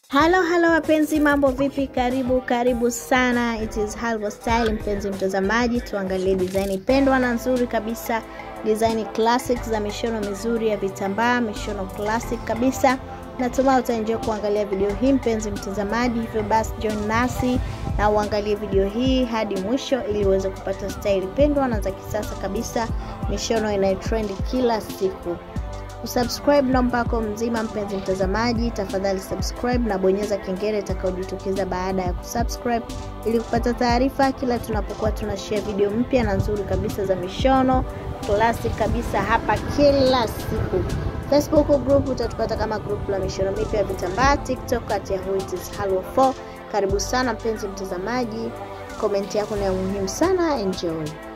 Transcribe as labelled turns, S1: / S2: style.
S1: Halo halo wapenzi, mambo vipi? Karibu karibu sana, it is Halvo Style. Mpenzi mtazamaji, tuangalie design pendwa na nzuri kabisa, design classic za mishono mizuri ya vitambaa, mishono classic kabisa. Natumai utaenjoy kuangalia video hii mpenzi mtazamaji, hivyo basi join nasi na uangalie video hii hadi mwisho ili uweze kupata style pendwa na za kisasa kabisa, mishono inayotrend kila siku usubscribe namba yako mzima mpenzi mtazamaji tafadhali subscribe na bonyeza kengele itakayojitokeza baada ya kusubscribe ili kupata taarifa kila tunapokuwa tunashare video mpya na nzuri kabisa za mishono classic kabisa hapa kila siku facebook group utatupata kama group la mishono mipya ya vitambaa tiktok at yahoo it is halwa 4 karibu sana mpenzi mtazamaji komenti yako ni ya muhimu sana enjoy